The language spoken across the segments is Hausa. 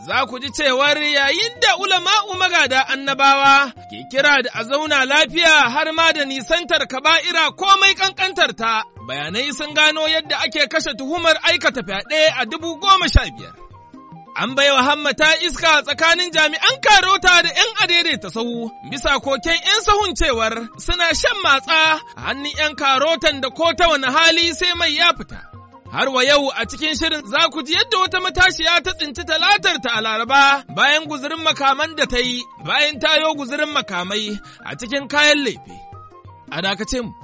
za ku ji cewar yayin da ulama'u magada annabawa ke kira da a zauna lafiya har ma da nisantar kaba'ira komai kankantar ta, bayanai sun gano yadda ake kashe tuhumar aikata fyaɗe a dubu goma sha biyar. An bai wa hammata iska tsakanin jami'an karota da ‘yan adaidaita sahu bisa koken ‘yan sahun cewar suna shan matsa a hannun ‘yan karotan da ko ta wani hali sai mai ya fita. Har wa yau a cikin shirin za ku ji yadda wata matashiya ta tsinci talatar ta a Laraba bayan guzurin makaman da ta yi bayan tayo guzurin makamai a cikin kayan laife. A dakace mu.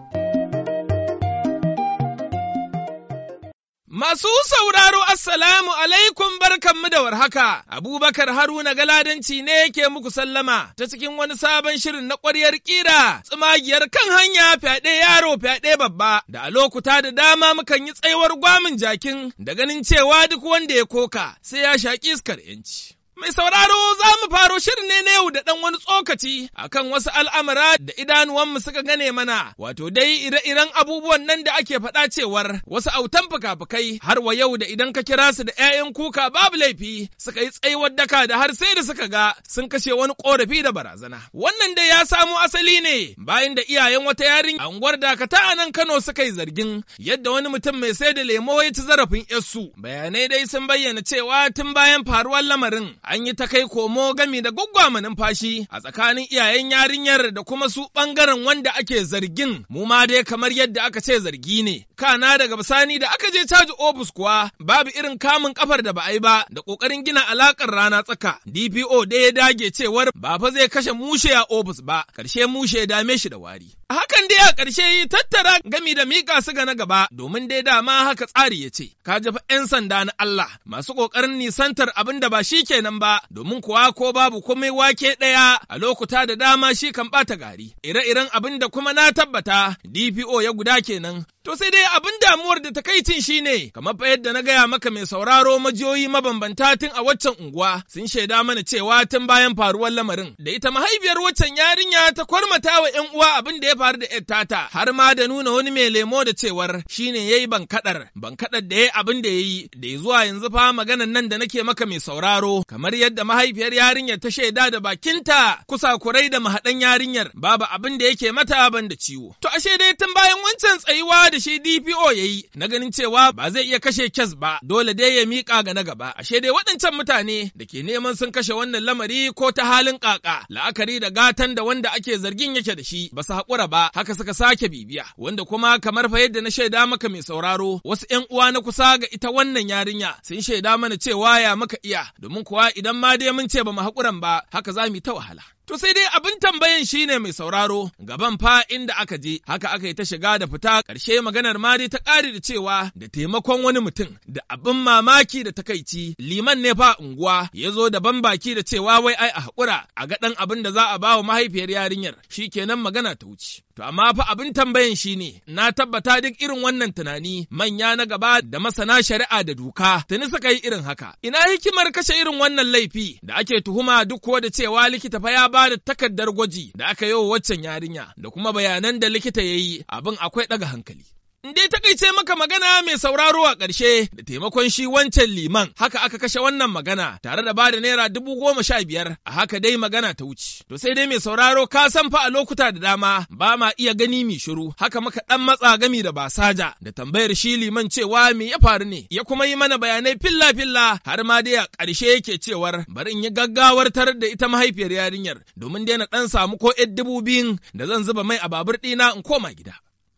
Masu sauraro Assalamu alaikum barkanmu da warhaka, Abubakar Haruna Galadanci ne yake muku sallama ta cikin wani sabon shirin na ƙwaryar ƙira, tsimagiyar kan hanya fyaɗe yaro fyaɗe babba, da a lokuta da dama mukan yi tsayuwar gwamin jakin da ganin cewa duk wanda ya koka sai ya shaƙi iskar ‘yanci. Mai sauraro za mu faro shirin ne na yau da ɗan wani tsokaci akan wasu al'amura da idanuwanmu suka gane mana, wato dai ire-iren abubuwan nan da ake faɗa cewar wasu autan fuka-fukai har wa yau da idan ka kira su da ‘ya'yan kuka babu laifi suka yi tsayuwar daka da har sai da suka ga sun kashe wani ƙorafi da barazana. Wannan dai ya samo asali ne bayan da iyayen wata yarin a unguwar dakata a nan Kano suka yi zargin yadda wani mutum mai sai da lemo ya ci zarafin ‘yarsu. Bayanai dai sun bayyana cewa tun bayan faruwar lamarin an yi ta kai komo gami da gwaggwama numfashi a tsakanin iyayen yarinyar da kuma su ɓangaren wanda ake zargin mu ma dai kamar yadda aka ce zargi ne. Kana daga bisani da aka je caji ofis kuwa babu irin kamun kafar da ba a yi ba da ƙoƙarin gina alaƙar rana tsaka. DPO da ya dage cewar ba fa zai kashe mushe a ofis ba, ƙarshe mushe ya dame shi da wari. A hakan dai a ƙarshe tattara gami da miƙa su ga na gaba domin dai dama haka tsari ya ce, ka jafa 'yan sanda na Allah masu ƙoƙarin nisantar abin da ba shi kenan ba domin kuwa ko babu komai wake ɗaya a lokuta da dama shi kan ɓata gari. Ire-iren abin da kuma na tabbata DPO ya guda kenan. To sai dai abin damuwar da takaicin shi ne, kamar fa yadda na gaya maka mai sauraro majiyoyi mabambanta tun a waccan unguwa sun shaida mana cewa tun bayan faruwar lamarin da ita mahaifiyar waccan yarinya ta kwarmata wa ‘yan uwa abin da ya faru da ‘yar tata har ma da nuna wani mai lemo da cewar shi ne ya yi bankaɗar, bankaɗar da ya yi abin da ya yi da ya zuwa yanzu fa maganan nan da nake maka mai sauraro kamar yadda mahaifiyar yarinyar ta shaida da bakinta kusa kurai da mahaɗan yarinyar babu abin da yake mata ban da ciwo. To ashe dai tun bayan wancan tsayuwa da shi DPO ya yi na ganin cewa ba zai iya kashe kes ba dole dai ya miƙa ga na gaba. Ashe dai waɗancan mutane da ke neman sun kashe wannan lamari ko ta halin ƙaƙa la'akari da gatan da wanda ake zargin yake da shi ba su haƙura ba haka suka sake bibiya wanda kuma kamar fa yadda na shaida maka mai sauraro wasu ‘yan uwa na kusa ga ita wannan yarinya sun shaida mana cewa ya muka iya domin kuwa idan ma dai mun ce ba mu haƙuran ba haka za mu yi ta wahala. To sai dai abin tambayan shine mai sauraro gaban fa inda aka je haka aka yi ta shiga da fita ƙarshe maganar ma dai ta ƙari da cewa da taimakon wani mutum da abin mamaki da takaici liman ne fa unguwa ya zo da ban baki da cewa wai ai a haƙura a ga ɗan abin da za a ba wa mahaifiyar yarinyar shi kenan magana ta wuce. To amma fa abin tambayan shine na tabbata duk irin wannan tunani manya na gaba da masana shari'a da doka tuni suka yi irin haka. Ina hikimar kashe irin wannan laifi da ake tuhuma duk ko da cewa likita fa ya ba da takardar gwaji da aka yi wa waccan yarinya da kuma bayanan da likita ya yi abin akwai ɗaga hankali. In dai takaice maka magana mai sauraro a ƙarshe da taimakon shi wancan liman haka aka kashe wannan magana tare da bada naira dubu goma sha biyar a haka dai magana ta wuce. To sai dai mai sauraro ka san fa a lokuta da dama ba ma iya gani mi shiru haka maka ɗan matsa gami da basaja da tambayar shi liman cewa me ya faru ne ya kuma yi mana bayanai filla filla har ma dai a ƙarshe yake cewar bari in yi gaggawar tarar da ita mahaifiyar yarinyar domin dai na ɗan samu ko ‘yan dubu biyun da zan zuba mai a babur ɗina in koma gida.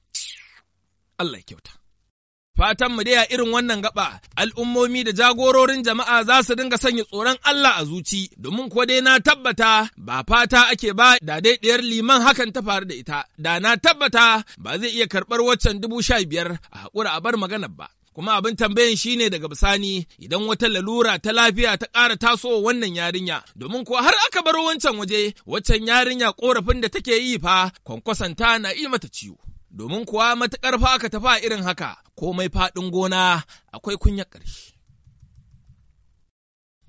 Allah kyauta. Fatan mu dai a irin wannan gaba, al'ummomi da jagororin jama'a za su dinga sanya tsoron Allah a zuci, domin kuwa dai na tabbata ba fata ake ba da dai ɗiyar liman hakan ta faru da ita, da na tabbata ba zai iya karɓar waccan dubu sha biyar a haƙura a bar maganar ba. Kuma abin tambayan shi ne daga bisani idan wata lalura ta lafiya ta ƙara tasowa wannan yarinya, domin kuwa har aka bar wancan waje, waccan yarinya ƙorafin da take yi fa, kwankwasanta na yi mata ciwo. domin kuwa matuƙar fa aka tafi a irin haka, komai faɗin gona akwai kunyar ƙarshe.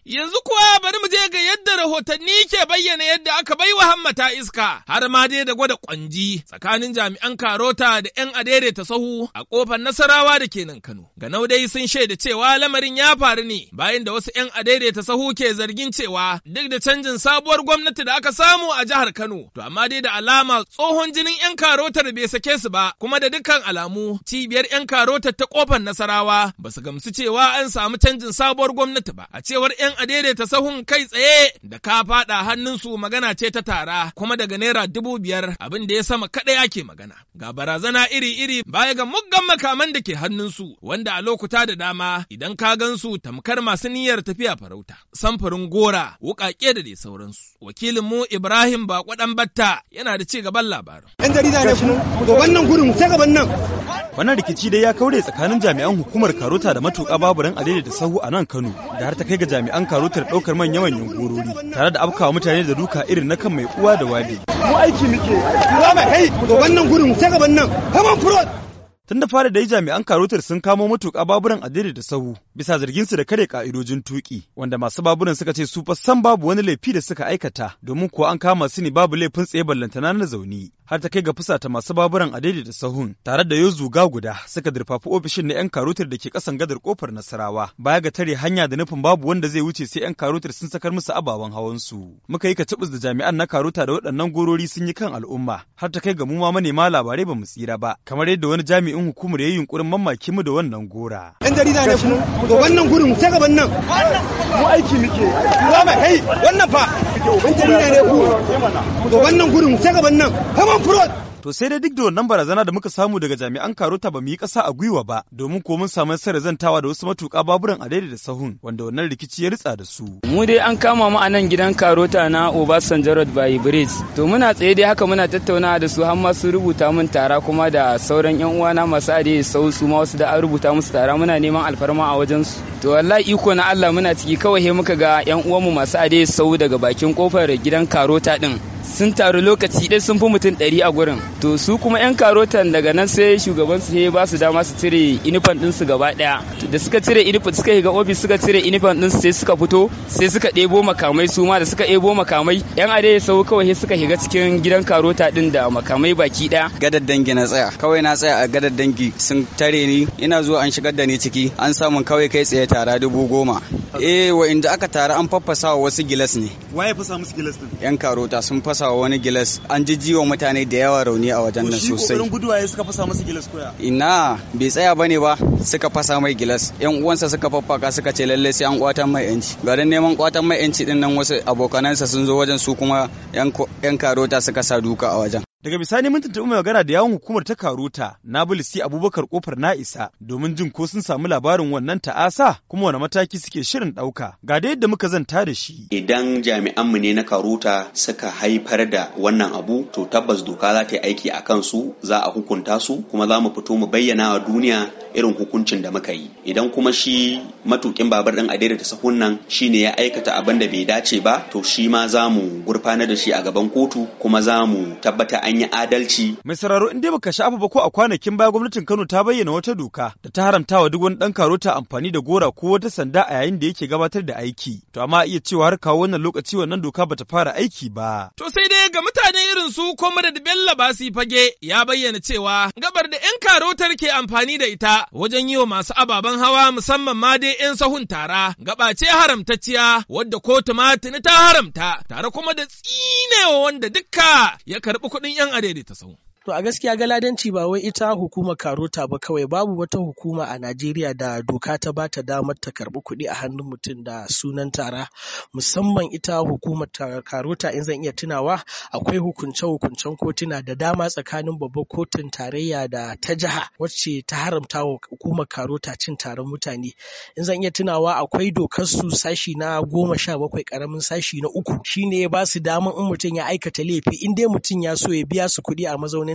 Yanzu kuwa bari mu je ga yadda rahotanni ke bayyana yadda aka bai wa hammata iska har ma dai da gwada kwanji tsakanin jami'an karota da 'yan adaidaita sahu a kofar nasarawa da ke nan Kano. Ganau dai sun shaida cewa lamarin ya faru ne bayan da wasu 'yan adaidaita sahu ke zargin cewa duk da canjin sabuwar gwamnati da aka samu a jihar Kano to amma dai da alama tsohon jinin 'yan karotar bai sake su ba kuma da dukkan alamu cibiyar 'yan karotar ta kofar nasarawa ba su gamsu cewa an samu canjin sabuwar gwamnati ba a cewar 'yan adaidaita sahun kai tsaye da ka faɗa hannunsu magana ce ta tara kuma daga naira dubu biyar abin da ya sama kaɗai ake magana ga barazana iri-iri baya ga muggan makaman da ke hannunsu wanda a lokuta da dama idan ka gansu tamkar masu niyyar tafiya farauta samfurin gora wuƙaƙe da dai sauransu wakilinmu ibrahim bako ɗan batta yana da ci gaban labarin yan jarida ne ku wannan gurin sai gaban nan Wannan rikici dai ya kaure tsakanin jami'an hukumar Karota da matuƙa baburan adai da sahu a nan Kano da har ta kai ga jami'an Karotar ɗaukar manyan manyan gorori tare da afkawa mutane da duka irin na kan mai uwa da wabi. mu aiki muke za mu kai ku wannan gurin sai gaban nan kaman furot Tun da fara dai jami'an Karotar sun kamo matuƙa baburan adai da sahu bisa zarginsu da kare ka'idojin tuƙi wanda masu baburan suka ce su fa san babu wani laifi da suka aikata domin kuwa an kama su ne babu laifin tsaye ballantana na zaune. har ta kai ga fusata masu baburan a daidaita sahun tare da yau zuga guda suka durfafi ofishin na 'yan karotar da ke kasan gadar kofar nasarawa baya ga tare hanya da nufin babu wanda zai wuce sai 'yan karotar sun sakar musu ababen hawan su muka yi katibus da jami'an na karota da waɗannan gorori sun yi kan al'umma har ta kai ga mu ma manema labarai ba mu tsira ba kamar yadda wani jami'in hukumar ya yi yunkurin mamaki mu da wannan gora yan jarida ne ku wannan gurin sai gaban nan mu aiki muke za mu kai wannan fa yan jarida ne ku wannan gurin sai gaban nan kaman furot To sai dai duk da wannan barazana da muka samu daga jami'an karota ba mu yi ƙasa a gwiwa ba domin ko mun samu nasarar zantawa da wasu matuƙa baburan a da sahun wanda wannan rikici ya ritsa da su. Mu dai an kama mu a nan gidan karota na Obasanjo Road by Bridge. To muna tsaye dai haka muna tattaunawa da su har ma su rubuta mun tara kuma da sauran yan uwana masu ade sau su ma wasu da an rubuta musu tara muna neman alfarma a wajen su. To wallahi iko na Allah muna ciki kawai he muka ga yan uwanmu masu ade sau daga bakin kofar gidan karota din. sun taru lokaci ɗaya sun fi mutum ɗari a gurin to su kuma 'yan karotan daga nan sai shugaban su ba su dama su cire inifan ɗinsu gaba ɗaya da suka cire inifan suka shiga ofis suka cire inifan ɗinsu sai suka fito sai suka ɗebo makamai su ma da suka ɗebo makamai 'yan ade sau kawai suka shiga cikin gidan karota ɗin da makamai baki ɗaya gadar dangi na tsaya kawai na tsaya a gadar dangi sun tare ni ina zuwa an shigar da ni ciki an samun kawai kai tsaye tara dubu goma eh wa inda aka tara an faffasa wa wasu gilas ne Waye fasa musu gilas din? yan karota sun fasa wa wani gilas an jijjiwa mutane da yawa rauni a wajen nan sosai guduwa ya suka fasa masa gilas koya. ina bai tsaya bane ba suka fasa mai gilas yan uwansa suka faffaka suka ce lalle sai an kwatan mai yanci garin neman kwatan mai yanci din nan wasu abokanansa sun zo wajen su kuma yan karota suka sa duka a wajen Daga bisani mun tuntuɓi mai magana da yawon hukumar ta Karuta, Nabilisi Abubakar Kofar na isa domin jin ko sun samu labarin wannan ta'asa kuma wani mataki suke shirin ɗauka. Ga da yadda muka zanta da shi. Idan jami'anmu ne na Karuta suka haifar da wannan abu, to tabbas doka za ta yi aiki a kansu, za a hukunta su, kuma za mu fito mu bayyana wa duniya irin hukuncin da muka yi. Idan kuma shi matukin babar ɗin a daidaita sahun nan shi ne ya aikata abin da bai dace ba, to shi ma za mu gurfanar da shi a gaban kotu, kuma za mu tabbata an yi adalci. Mai sauraro in dai baka sha'afa ba ko a kwanakin baya gwamnatin Kano ta bayyana wata doka da ta haramta wa duk wani dan karota amfani da gora ko wata sanda a yayin da yake gabatar da aiki. To amma iya cewa har kawo wannan lokaci wannan doka bata fara aiki ba. To sai dai ga mutane irin su Comrade Bello Basi Fage ya bayyana cewa gabar da 'yan karotar ke amfani da ita wajen yi wa masu ababen hawa musamman ma dai 'yan sahun tara gaba ce haramtacciya wadda kotu ma tuni ta haramta tare kuma da tsinewa wanda dukka ya karɓi kuɗin 'yan adaidaita sahu. To a gaskiya galadanci ba wai ita hukumar karota ba kawai babu wata hukuma a Najeriya da doka ta ba ta damar ta karbi kuɗi a hannun mutum da sunan tara musamman ita hukumar karota in zan iya tunawa akwai hukunce-hukuncen kotuna da dama tsakanin babbar kotun tarayya da ta jiha wacce ta haramta wa hukumar karota cin taron mutane in zan iya tunawa akwai dokar su sashi na goma sha bakwai karamin sashi na uku shine ya ba su damar in mutum ya aikata laifi in dai mutum ya so ya biya su kuɗi a mazaunin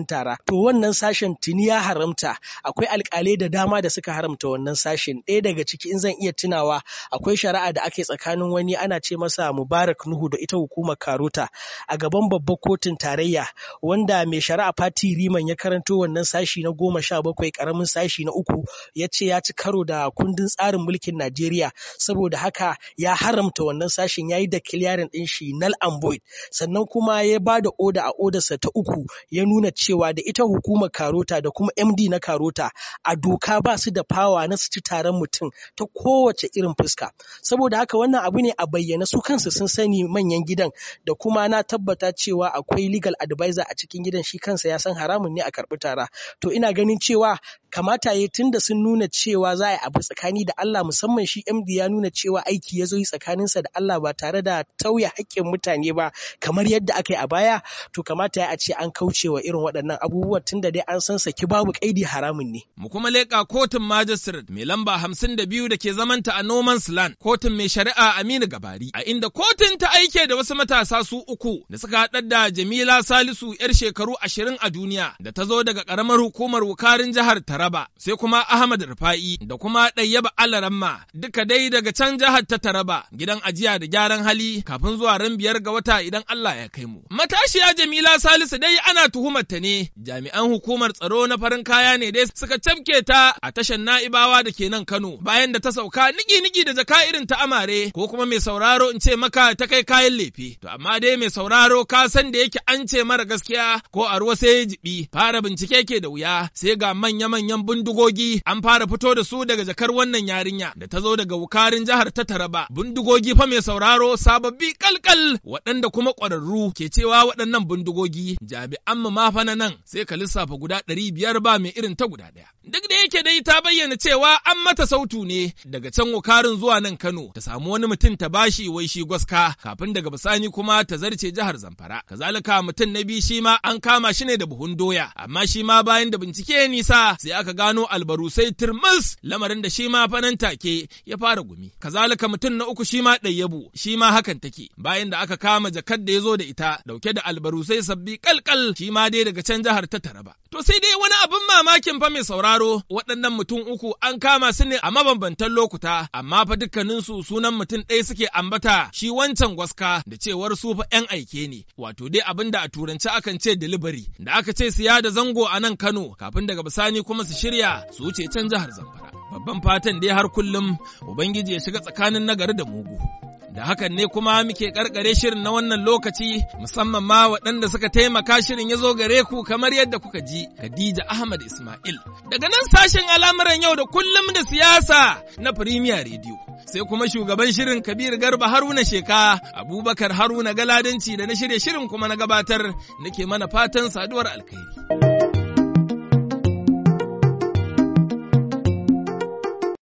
gidan tara to wannan sashen tuni ya haramta akwai alkalai da dama da suka haramta wannan sashen ɗaya daga ciki in zan iya tunawa akwai shari'a da ake tsakanin wani ana ce masa mubarak nuhu da ita hukumar karota a gaban babbar kotun tarayya wanda mai shari'a fati riman ya karanto wannan sashi na goma sha bakwai karamin sashi na uku ya ce ya ci karo da kundin tsarin mulkin najeriya saboda haka ya haramta wannan sashin ya yi da kiliyarin ɗin shi null and void sannan kuma ya ba da oda a odarsa ta uku ya nuna cewa da ita hukumar karota da kuma md na karota a doka ba su da fawa na su ci taron mutum ta kowace irin fuska saboda haka wannan abu ne a bayyana su kansu sun sani manyan gidan da kuma na tabbata cewa akwai legal advisor a cikin gidan shi kansa ya san haramun ne a karɓi tara to ina ganin cewa kamata ya tunda sun nuna cewa za a yi abu tsakani da Allah musamman shi MD ya nuna cewa aiki ya zo yi tsakaninsa da Allah ba tare da tauye haƙƙin mutane ba kamar yadda aka yi a baya to kamata ya a ce an kauce wa irin waɗannan abubuwa tunda dai an san saki babu kaidi haramun ne. Mu kuma leƙa kotun magistrate mai lamba hamsin da biyu da ke zamanta a Noman's Land kotun mai shari'a Aminu Gabari a inda kotun ta aike da wasu matasa su uku da suka haɗar da Jamila Salisu 'yar shekaru ashirin a duniya da ta zo daga ƙaramar hukumar wukarin jihar Taraba sai kuma Ahmad Rufa'i da kuma Ɗayyaba Alaramma duka dai daga can jihar ta Taraba gidan ajiya da gyaran hali kafin zuwa ran biyar ga wata idan Allah ya kai mu. Matashiya Jamila Salisu dai ana tuhumar ta ne jami'an hukumar tsaro na farin kaya ne dai suka cafke ta a tashar Na'ibawa da ke nan Kano bayan da ta sauka niki-niki da jaka irin ta amare ko kuma mai sauraro in ce maka ta kai kayan lefe. To amma dai mai sauraro ka san da yake an ce mara gaskiya ko a ruwa sai ya jibi fara bincike ke da wuya sai ga manya-manyan bindigogi an fara fito da su daga jakar wannan yarinya da ta zo daga wukarin jihar ta Taraba. Bindigogi fa mai sauraro sababbi kalkal waɗanda kuma ƙwararru ke cewa waɗannan bindigogi jami'an mu ma fa na nan sai ka lissafa guda ɗari biyar ba mai irin ta guda ɗaya. Duk da yake dai ta bayyana cewa an mata sautu ne daga can wukarin zuwa nan Kano ta samu wani mutum ta bashi wai shi gwaska kafin daga bisani kuma ta zarce jihar Zamfara. Kazalika mutum na biyu shi ma an kama shi ne da buhun doya amma shi ma bayan da bincike nisa sai aka gano albarusai turmus lamarin da shi ma fanan take ya fara gumi. Kazalika mutum na uku shi ma ɗayyabu shi ma hakan take bayan da aka kama jakar da ya zo da ita dauke da albarusai sabbi kalkal shi ma dai daga can jihar ta Taraba. To sai dai wani abin mamakin fa mai sauraro waɗannan mutum uku an kama su ne a mabambantan lokuta amma fa dukkaninsu sunan mutum ɗaya suke ambata shi wancan gwaska da cewar su fa 'yan aike ne wato dai abin da a turanci akan ce delivery da aka ce siya da zango a nan Kano kafin daga bisani kuma su shirya su wuce can jihar Zamfara. Babban fatan dai har kullum Ubangiji ya shiga tsakanin nagari da mugu. Da hakan ne kuma muke karkare shirin na wannan lokaci musamman ma waɗanda suka taimaka shirin ya zo gare ku kamar yadda kuka ji Khadija Ahmad Ismail. Daga nan sashen al'amuran yau da kullum da siyasa na Premier Radio. Sai kuma shugaban shirin Kabir Garba Haruna Sheka, Abubakar Haruna Galadanci da na shirye shirin kuma na gabatar nake mana fatan saduwar alkhairi.